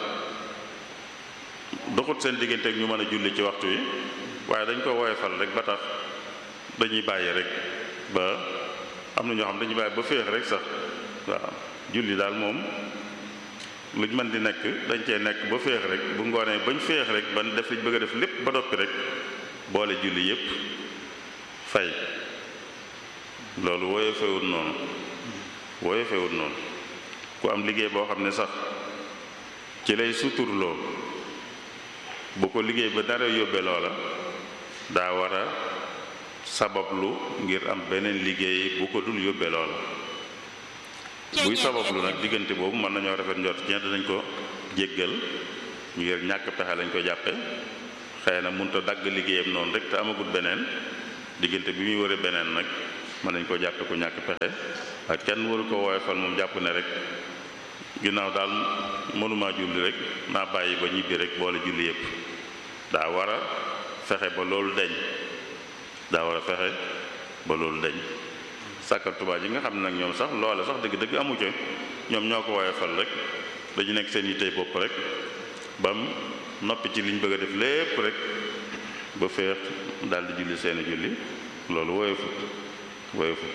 doxut seen diggante ak ñu mën a julli ci waxtu yi waaye dañ ko woyofal rek ba tax dañuy bàyyi rek ba am na ñoo xam dañuy bàyyi ba féex rek sax waaw julli daal moom luñ mën di nekk dañ cee nekk ba féex rek bu ngoonee bañ féex rek ban def liñ bëgg a def lépp ba noppi rek boole julli yépp fay loolu woyofewut noonu woyofewut noonu ku am liggéey boo xam ne sax ci lay suturloo bu ko liggéey ba dara yóbbe loola daa war a sabablu ngir am beneen liggéey bu ko dul yóbbe loola buy sabablu nag diggante boobu mën nañoo rafet njort ci danañ ko jéggal ngir ñàkk pexe lañ ko jàppe xëy na mënut a dagg liggéeyam noonu rek te amagut beneen diggante bi muy wëre beneen nag mën nañ ko jàppe ku ñàkk pexe ak kenn waru ko woyofal moom jàpp ne rek ginnaaw daal mënumaa julli rek naa bàyyi ba ñibbi rek boole julli yépp daa war a fexe ba loolu deñ daa war a fexe ba loolu deñ sàkkal Tuubaa yi nga xam ne nag ñoom sax loole sax dëgg-dëgg amu ca ñoom ñoo ko woyofal rek dañu nekk seen yittey bopp rek bam noppi ci liñ bëgg a def lépp rek ba féex daal di julli seeni julli loolu woyofut woyofut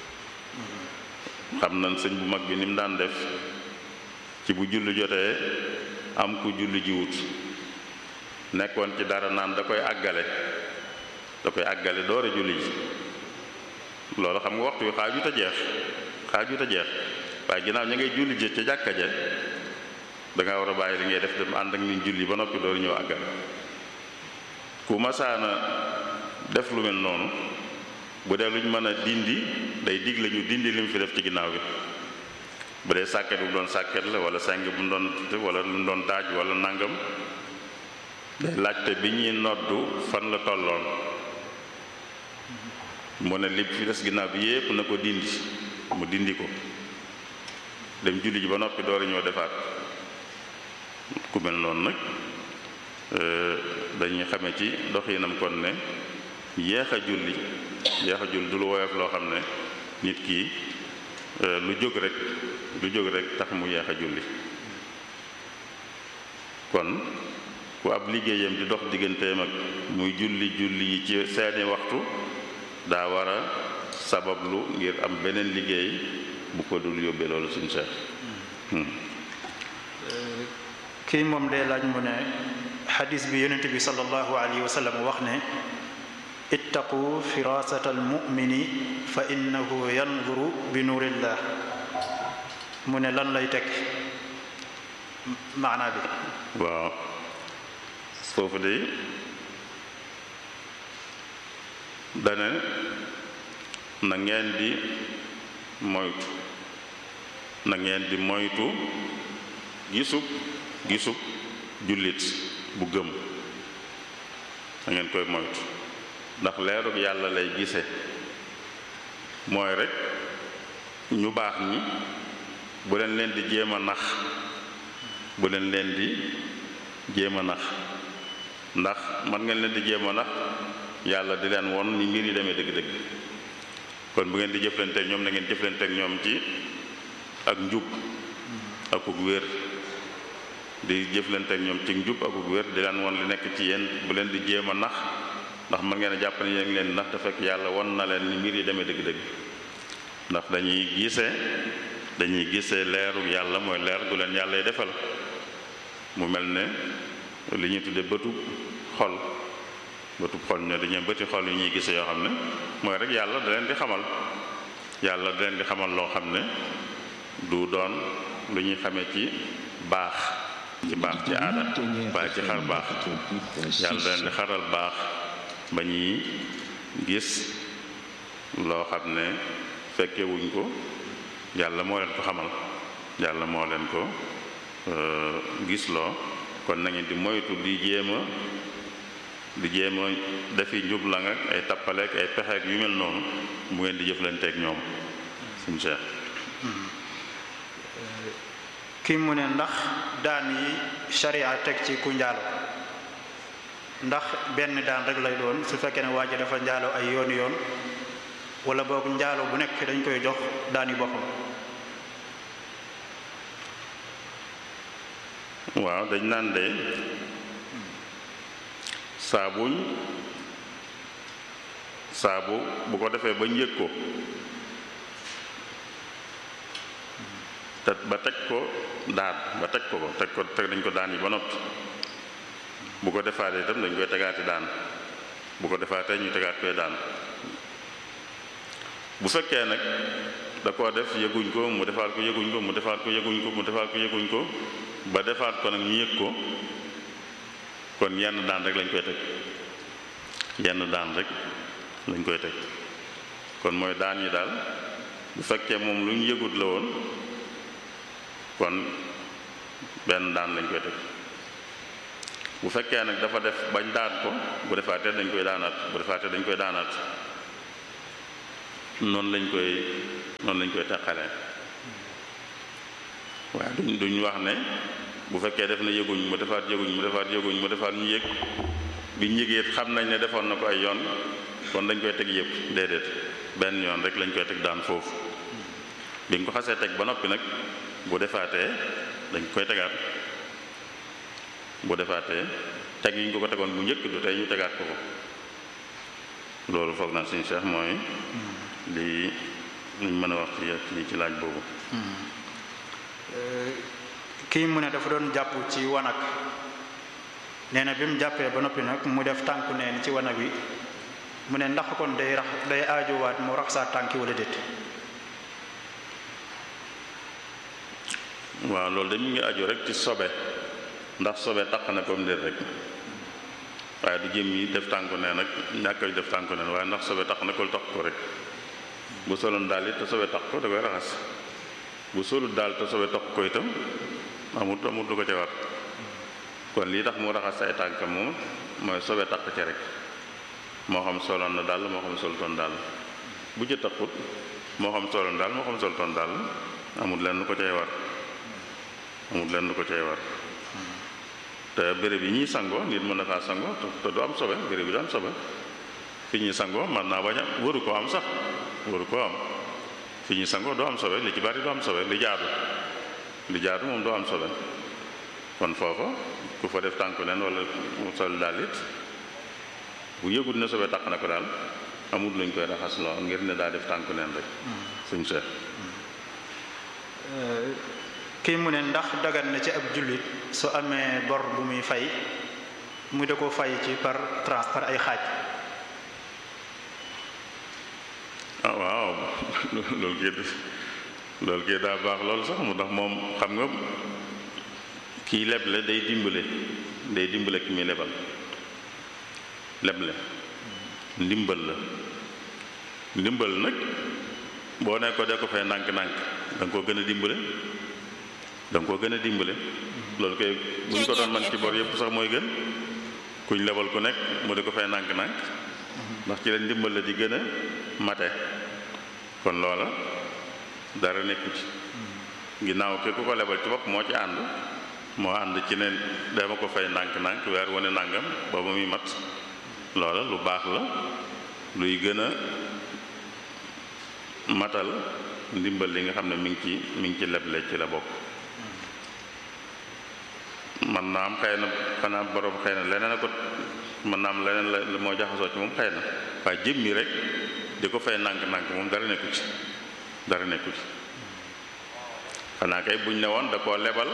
xam nañ sëñ bu mag bi ni mu daan def ci bu julli jotee am ku julli jiwut nekkoon ci dara naan da koy àggale da koy àggale door a julli ji loolu xam nga waxtu wi xaajut a jeex xaajut a jeex waaye ginnaaw ña ngay julli ji ca jàkka ja da nga war a bàyyi li ngay def dem ànd ak nit julli ba noppi door ñëw àggale ku masaana def lu mel noonu bu dee luñ mën a dindi day dig la ñu dindi li mu fi def ci ginnaaw bi bu dee sàkket bu mu doon sàkket la wala seng bu mu doon wala lu mu doon daaj wala nangam day laajte bi ñuy noddu fan la tolloon mu ne li fi des ginnaaw bi yépp na ko dindi mu dindi ko dem julli ji ba noppi door a ñëw defaat ku mel noonu nag dañuy xame ci doxinam kon ne yeex a julli yeex a julli du lu woyof loo xam ne nit ki lu jóg rek lu jóg rek tax mu yeex a julli kon ku ab liggéeyam di dox digganteem ak muy julli julli yi ci seeni waxtu daa war a sabablu ngir am beneen liggéey bu ko dul yóbbee loolu suñu seex kii moom day laaj mu ne xadis bi yonent bi sallallahu alayhi wa sallam wax ne ittaqu firasata almumini fa innahu yanzuru bi nuurillah mu ne lan lay teg maanaa bi waaw foofu de dane na ngeen di moytu na ngeen di moytu gisub gisub jullit bu gëm da ngeen koy moytu ndax leerug yàlla lay gise mooy rek ñu baax ñi bu leen leen di jéem a nax bu leen leen di jéem a nax ndax man ngeen leen di jéem a nax yàlla di leen won ni mbir yi demee dëgg-dëgg kon bu ngeen di jëflanteek ñoom na ngeen jëflanteek ñoom ci ak njub akuk wér di jëflanteek ñoom ci njub akuk wér di leen won li nekk ci yéen bu leen di jéem a nax ndax mën ngeen a jàpp ne yéen leen nax te fekk yàlla won na leen ni mbir yi demee dëgg-dëgg ndax dañuy gisee dañuy gisee leeru yàlla mooy leer gu leen yàlla defal mu mel ne li ñuy tudde bëtu xol bëtu xol ñoo dañuy bëti xol yu ñuy gisee yoo xam ne mooy rek yàlla da leen di xamal yàlla da leen di xamal loo xam ne du doon lu ñuy xamee ci baax ci baax ci aada waaye ci xar baax yàlla da leen di xaral baax ba ñuy gis loo xam ne fekke wuñ ko yàlla moo leen ko xamal yàlla moo leen ko gis loo kon na ngeen di moytu di jéem a di jéem a defi njublang ak ay tappaleek ay pexeek yu mel noonu bu ngeen di jëflanteek ñoom suñu Cheikh kii mu ne ndax daan yi sharia teg ci ku njaalo ndax benn daan rek lay doon su fekkee ne waa ji dafa njaalo ay yoon yoon wala boog njaalo bu nekk dañ koy jox daan yi boppam waaw dañ naan de saabuñ saabu bu ko defee bañ yëg ko te ba teg ko daan ba teg ko ko teg ko teg dañ ko daan yi ba noppi bu ko defaatee itam dañ koy tegaati daan bu ko defaatee ñu tegaat koy daan bu fekkee nag da koo def yëguñ ko mu defaat ko yëguñ ko mu defaat ko yëguñ ko mu defaat ko yëguñ ko ba defaat ko nag ñu yëg ko kon yenn daan rek lañ koy teg yenn daan rek lañ koy teg kon mooy daan yi daal bu fekkee moom lu ñu yëgut la woon kon benn daan lañ koy teg bu fekkee nag dafa def bañ daan ko bu defaatee dañ koy daanaat bu defaatee dañ koy daanaat noonu lañ koy noonu lañ koy teqalee waaye duñ duñ wax ne bu fekkee def na yëguñ mu defaat yëguñ mu defaat yëguñ mu defaat ñu yëg biñ yëgee xam nañ ne defoon na ko ay yoon kon dañ koy teg yëpp déedéet benn yoon rek lañ koy teg daan foofu biñ ko xasee teg ba noppi nag bu defaatee dañ koy tegaat bu defaatee teg yi ñu ko ko tegoon bu njëkk du tey ñu tegaat ko ko loolu foog naa suñu Cheikh mooy lii luñ mën a wax ci ci laaj boobu kii mu ne dafa doon jàpp ci wanag nee na bi mu jàppee ba noppi nag mu def tànku neen ci wanag wi mu ne ndax kon day rax day aajowaat mu rax saa tànki wala déet waaw loolu de mu ngi aju rek ci sobe ndax sobe taq na comme déet rek waaye du jëm yi def tànku neen nag ñàkk a def tànku neen waaye ndax sobe taq na ko taq ko rek bu soloon daal it te sobe taq ko da koy raxas bu solut daal te sobe taq ko itam amut amut lu ko ca war kon lii tax mu raxas ay tànkam moom mooy sobe taq ca rek moo xam soloon na daal moo xam solutoon daal bu ci taqut moo xam soloon daal moo xam solutoon daal amut leen lu ko cay war amut leen lu ko cay war te béréb yi ñuy sangoo nit mën na faa sangoo te du am sobe béréb yi du am sobe fi ñuy sangoo man naa bañ a waru koo am sax waru koo am fi ñuy sangoo doo am sobe li ci bari doo am sobe li jaadu li jaadu moom doo am sobe kon foofa ku fa def tànku neen wala mu sol daal it bu yëgut ne sobe taq na ko daal amul luñ koy raxas loo ngir ne daa def tànku neen rek suñ seet kii mu ne ndax dagan na ci ab jullit su amee bor bu muy fay mu da ko fay ci par tranche par ay xaaj ah waaw loolu kii loolu kii daa baax loolu sax mu ndax moom xam nga kii leble day dimbale day dimbale ki muy lebal leble ndimbal la ndimbal nag boo ne ko de ko fay ndànk-ndànk da nga koo gën a dimbale da nga koo gën a dimbale loolu kay bu ñu ko doon man ci bor yëpp sax mooy gën kuñ lebal ku nekk mu di ko fay ndànk-ndànk ndax ci la ndimbal la di gën a mate kon loola dara nekku ci ginnaaw ke ku ko lebal ci bopp moo ci ànd moo ànd ci ne dama ko fay ndànk-ndànk weer wane nàngam ba ba muy mat loola lu baax la luy gën a matal ndimbal li nga xam ne mi ngi ci mi ngi ci leble ci la bokk man naa am xëy na xanaa borom xëy na leneen a ko man naa am leneen la moo jaxasoo ci moom xëy na waaye jëmmi rek di ko fay nànk-nànk moom dara nekku ci dara nekku ci xanaa kay buñ ne woon da koo lebal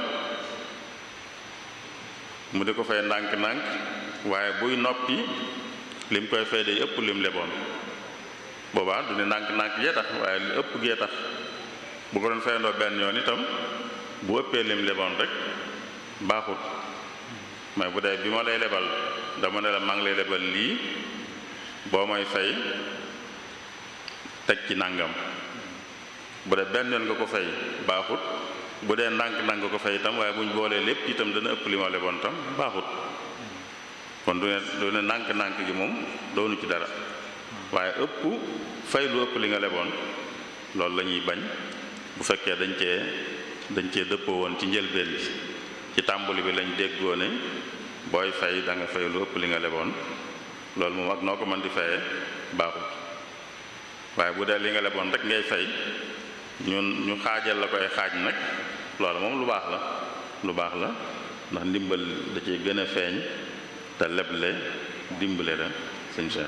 mu di ko fay ndànk-ndànk waaye buy noppi lim koy fay day ëpp lim leboon boobaa du ne ndànk-ndànk yee tax waaye li ëpp gee tax bu ko doon fayandoo benn yoon itam bu ëppee lim leboon rek baaxut mais bu dee bi ma lay lebal dama ne la maa ngi lay lebal lii boo may fay teg ci nàngam bu dee benn yoon nga ko fay baaxut bu dee ndànk-ndànk nga ko fay itam waaye bu ñu boolee lépp itam dana ëpp li ma leboon tam baaxut kon du ne du ne ndànk-ndànk gi moom doonu ci dara waaye ëpp fay lu ëpp li nga leboon loolu la ñuy bañ bu fekkee dañ cee dañ cee dëppoo woon ci njëlbeen bi ci tàmbali bi lañ déggoo ne booy fay da nga fay lu ëpp li nga leboon loolu moom ak noo ko mën di fayee baaxut waaye bu dee li nga leboon rek ngay fay ñun ñu xaajal la koy xaaj nag loolu moom lu baax la lu baax la ndax ndimbal da ciy gën a feeñ te leble dimbale la sëñ Cheikh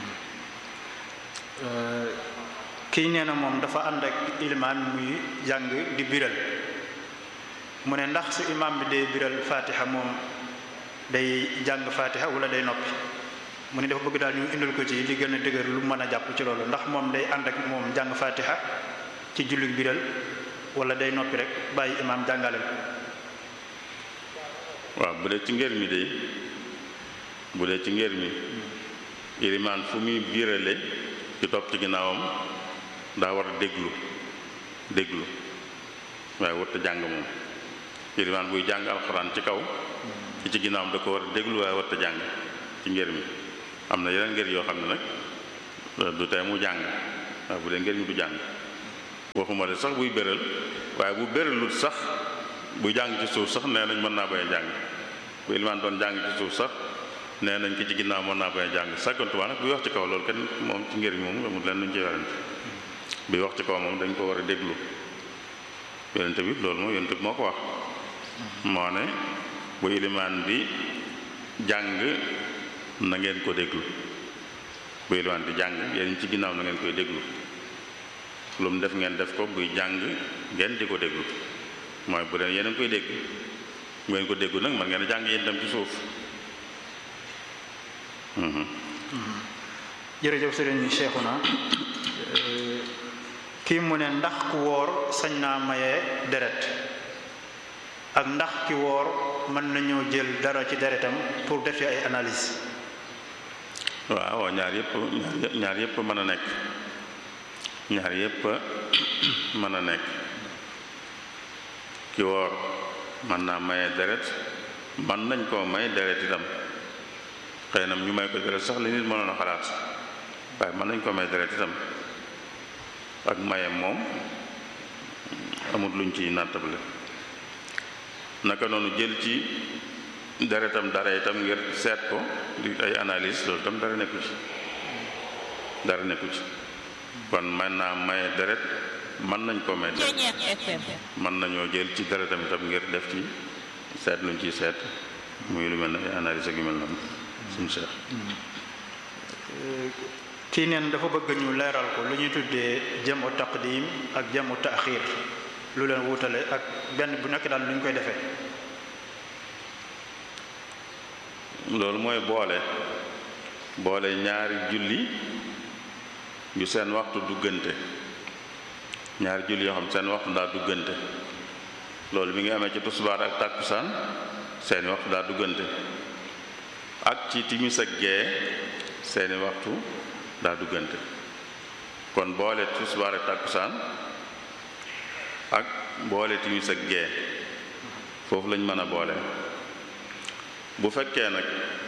kii nee na moom dafa ànd ak ilimaan muy jàng di biral mu ne ndax su imaam bi day biral fatiha moom day jàng fatiha wala day noppi mu ne dafa bëgg daal ñu indil ko ci li gën a dëgër lu mën a jàpp ci loolu ndax moom day ànd ak moom jàng fatiha ci julli biral wala day noppi rek bàyyi imaam jàngale waaw bu dee ci ngër mi de bu dee ci ngër mi ilimaan fu muy birale ci topp ci ginnaawam daa war a déglu déglu waaye warta jàng moom ilimaan buy jàng alxuraan ci kaw ki ci ginnaawam da ko war a déglu waaye warta jàng ci ngër mi am na yeneen ngër yoo xam ne nag du tey mu jàng waaye bu dee ngër mi du jàng waxuma de sax buy béral waaye bu béralut sax bu jàng ci suuf sax nee nañ mën naa bañ a jàng bu ilimaan doon jàng ci suuf sax nee nañ ki ci ginnaaw mën naa bañ a jàng sàkkantumaa nag buy wax ci kaw loolu kenn moom ci ngër mi moom amul leen luñ ci werante bi wax ci kaw moom dañ ko war a déglu yonente bi loolu moom yonente bi moo ko wax moo ne bu ilimaan bi jàng na ngeen ko déglu bu ilimaan di jàng yéen ci ginnaaw na ngeen koy déglu lu mu def ngeen def ko buy jàng ngeen di ko déglu mooy bu dee yéen a ngi koy dégg bu ngeen ko déglu nag man ngeen a jàng yéen dem ci suuf jërëjëf sëriñ Cheikhouna kii mu ne ndax ku woor sañ naa maye deret ak ndax ki woor mën nañoo jël dara ci deretam pour def ci ay analyse waaw ñaar yëpp ñaar yëpp mën a nekk ñaar yëpp mën a nekk ki woor mën naa maye deret mën nañ koo may deret itam xëy na ñu may ko deret sax li nit mënoon a xalaat waaye mën nañ koo may deret itam ak mayem moom amut luñ ci nattable naka noonu jël ci deretam dara itam ngir seet ko di ay analyse loolu itam dara nekku ci dara nekku ci kon mën naa maye deret mën nañ koo may deret mën nañoo jël ci deretam itam ngir def ci seet luñ ciy seet muy lu mel ne ay analyse ak yu mel noonu suñu seex kii neen dafa bëgg ñu leeral ko lu ñuy tuddee jamu taqdim ak jamu taaxir lu leen wutale ak benn bu nekk daal lu ñu koy defee loolu mooy boole boole ñaari julli yu seen waxtu duggante ñaari julli yoo xam seen waxtu daa duggante loolu mi ngi amee ci tusbaar ak tàkkusaan seeni waxtu daa duggante ak ci timis ak gee seeni waxtu daa duggante kon boole tusbaar ak tàkkusaan ak boole timis ak gee foofu lañ mën a boole bu fekkee nag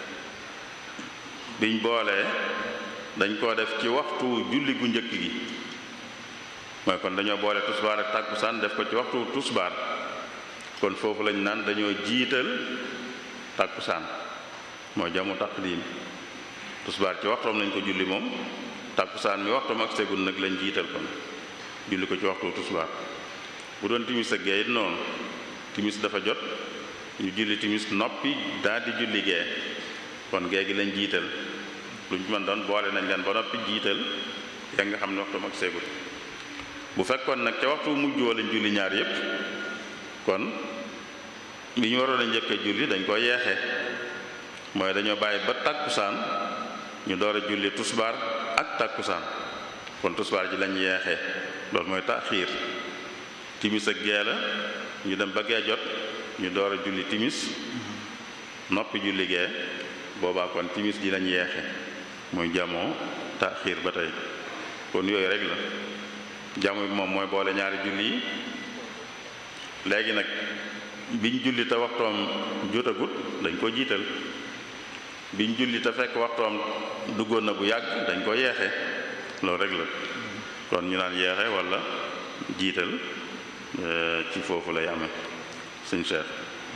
biñ boolee dañ koo def ci waxtu julli gu njëkk gi mooy kon dañoo boole tusbaar ak tàkkusaan def ko ci waxtu tusbaar kon foofu lañ naan dañoo jiital tàkkusaan mooy jamu taqdim tusbaar ci waxtoom lañ ko julli moom tàkkusaan mi waxtoom ak segul nag lañ jiital kon julli ko ci waxtu tusbaar bu doon timis ak gee it noonu timis dafa jot ñu julli timis noppi daal di julli gee kon gee gi lañ jiital lu ñu mën doon boole nañ leen ba noppi jiital ya nga xam ne waxtoom ak segul bu fekkoon nag ca waxtu mujj woo lañ julli ñaar yépp kon li ñu waroon a njëkk a julli dañ ko yeexe mooy dañoo bàyyi ba tàkkusaan ñu door a julli tusbaar ak tàkkusaan kon tusbaar ji lañ yeexee loolu mooy taaxiir timis ak gee la ñu dem ba gee jot ñu door a julli timis noppi julli gee boobaa kon timis ji lañ yeexe muy jamoo taaxiir ba tey kon yooyu rek la jamu bi moom mooy boole ñaari julli yi léegi nag biñ julli te waxtoom jotagut dañ ko jiital biñ julli te fekk waxtoom duggoon na bu yàgg dañ ko yeexe loolu rek la kon ñu naan yeexe walla jiital ci foofu lay amee suñ seet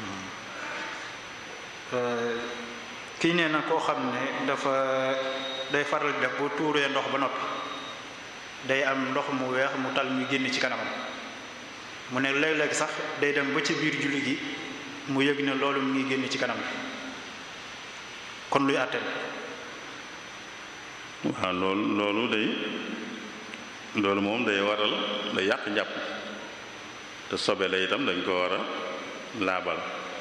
kii nee na koo xam ne dafa day faral def bu tuuree ndox ba noppi day am ndox mu weex mu tal mu génn ci kanamam mu ne léeg-léeg sax day dem ba ci biir julli gi mu yëg ne loolu mu ngi génn ci kanam kon luy àtteen waaw loolu loolu day loolu moom day waral day yàq njàpp te sobe la itam dañ ko war a laabal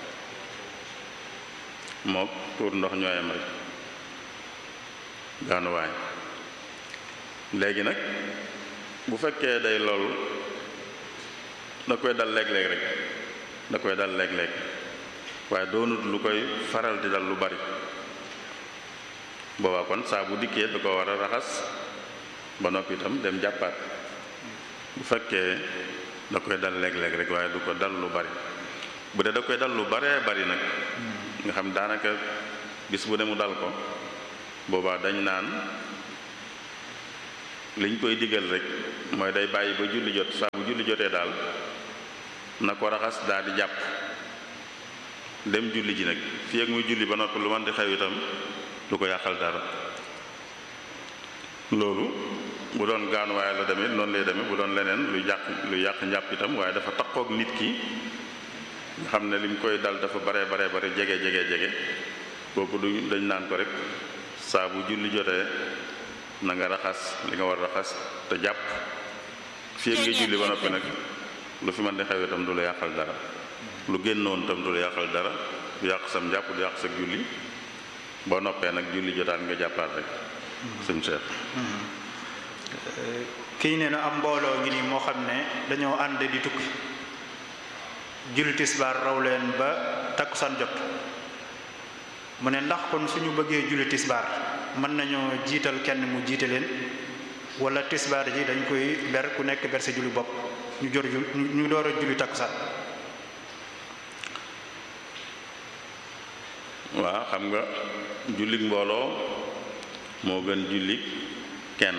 mook tuur ndox ñooyam rek gaanuwaay léegi nag bu fekkee day lool da koy dal léeg-léeg rek da koy dal léeg-léeg waaye doonut lu koy faral di dal lu bari boobaa kon saa bu dikkee da ko war a raxas ba noppi itam dem jàppaat bu fekkee da koy dal léeg-léeg rek waaye du ko dal lu bari bu dee da koy dal lu baree bari nag nga xam daanaka bis bu ne mu dal ko boobaa dañ naan liñ koy digal rek mooy day bàyyi ba julli jot saa bu julli jotee daal na ko raxas daal di jàpp dem julli ji nag fii ak muy julli ba noppi lu man di xew itam du ko yàqal dara loolu bu doon gaanuwaay la demee noonu lay demee bu doon leneen lu yàq lu yàq njàpp itam waaye dafa takkook nit ki nga xam ne lim koy dal dafa bare bare bare jege jege jege kooku du dañ naan ko rek saa bu julli jotee na nga raxas li nga war raxas te jàpp fii ak nga julli ba noppi nag lu fi man di xew itam du la yàqal dara lu génnoon itam du la yàqal dara du yàq sam jàpp du yàq sa julli boo noppee nag julli jotaat nga jàppaat rek sëñ Cheikh kii nee na am mbooloo ngi nii moo xam ne dañoo ànd di tukki julli tisbaar raw leen ba takkusaan jot mu ne ndax kon suñu bëggee julli tisbaar mën nañoo jiital kenn mu jiite leen wala tisbaar ji dañ koy ber ku nekk ber sa julli bopp ñu jor ñu door a julli takkusaan waaw xam nga jullik mbooloo moo gën jullik kenn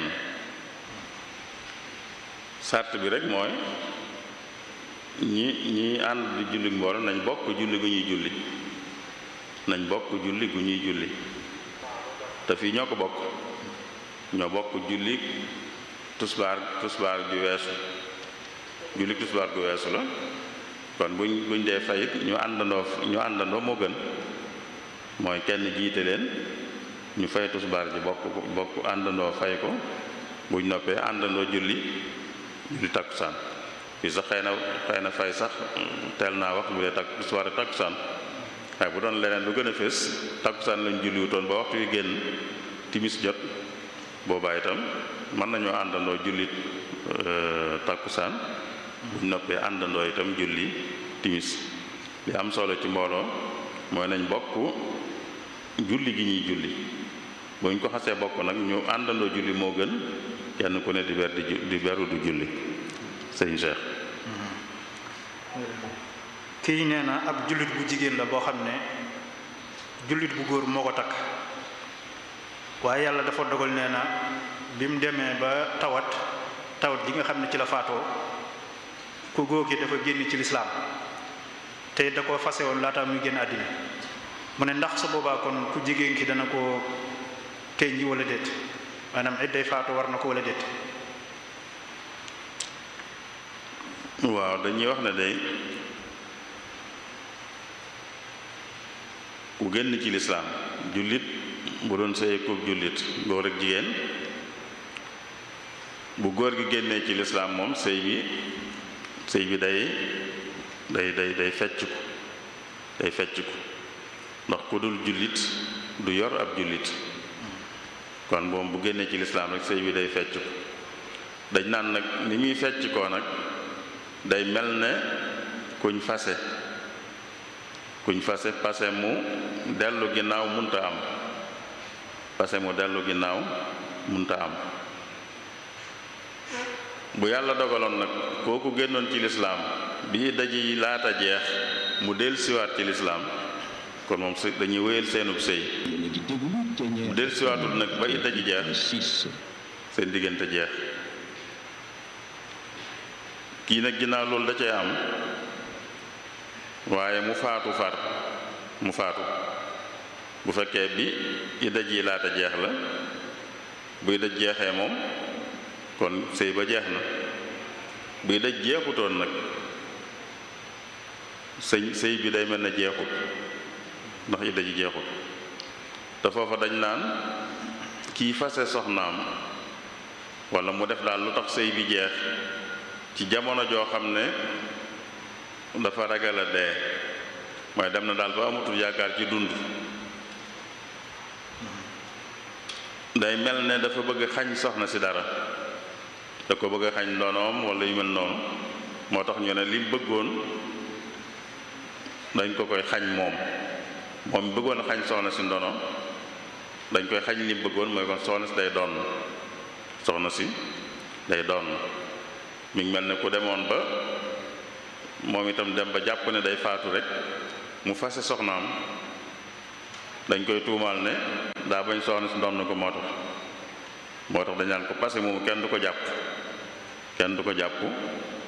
sart bi rek mooy ñi ñi ànd di jullik mbooloo nañ bokk julli gu ñuy julli nañ bokk julli gu ñuy julli te fii ñoo ko bokk ñoo bokk jullik tusbaar tusbaar ju weesu jullik tusbaar gu weesu la kon buñ buñ dee fayit ñu àndandoo ñu àndandoo moo gën mooy kenn jiite leen ñu fay tusbaar ji bokk bokk àndandoo fay ko buñ noppee àndandoo julli julli takkusaan fii sax xëy na xëy na fay sax teel naa wax bu dee takk tusbaar takkusaan waaye bu doon leneen lu gën a fés takkusaan lañ julliwutoon ba waxtu wi génn timis jot boobaa itam mën nañoo àndandoo julli takkusaan buñ noppee àndandoo itam julli timis li am solo ci mbooloo mooy nañ bokk julli gi ñuy julli buñ ko xasee bokk nag ñu àndandoo julli moo gën kenn ku ne di ber di di beru du julli sëñ Cheikh kii nee na ab jullit bu jigéen la boo xam ne jullit bu góor moo ko takk waaye yàlla dafa dogal nee na bi mu demee ba tawat tawat ji nga xam ne ci la faatoo ku góor gi dafa génn ci lislaam te da ko fase woon laata muy génn àddina mu ne ndax su boobaa kon ku jigéen ki dana ko tey ji wala déet maanaam idday faatu war na ko wala déet waaw dañuy wax ne day ku génn ci lislaam jullit bu doon sëy ko jullit góor ak jigéen bu góor gi génnee ci lislaam moom sëy bi sëy bi day day day day fecc ko day fecc ko ndax ku dul jullit du yor ab jullit kon moom bu génnee ci lislaam rek sëy bi day fecc ko dañ naan nag ni muy fecc koo nag day mel ne kuñ fase kuñ fase pase mu dellu ginnaaw munta am pase mu dellu ginnaaw munta am bu yàlla dogaloon nag kooku génnoon ci lislaam bi daji laata jeex mu del siwaat ci lislaam kon moom si dañuy wéyal seenub sëy mu del siwaatul nag ba idda ji jeex seen diggante jeex kii nag ginnaaw loolu da cee am waaye mu faatu far mu faatu bu fekkee bi idda ji laata jeex la buy daj jeexee moom kon sëy ba jeex na buy daj jeexutoon nag sëy sëy bi day mel ne jeexut ndax idda ji jeexut te foofa dañ naan kii fase soxnaam walla mu def daal lu tax sëy bi jeex ci jamono joo xam ne dafa ragal a dee mooy dem na daal ba amatul yaakaar ci dund day mel ne dafa bëgg xañ soxna si dara da ko bëgg xañ ndonoom walla yu mel noonu moo tax ñu ne li bëggoon dañ ko koy xañ moom moom bëggoon xañ soxna si ndono dañ koy xañ li bëggoon mooy kon soxna si day doon soxna si day doon mi ngi mel ne ku demoon ba moom itam dem ba jàpp ne day faatu rek mu fase soxnaam dañ koy tuumaal ne daa bañ soxna si doon na ko moo tax moo tax dañ naan ko passé moomu kenn du ko jàpp kenn du ko jàpp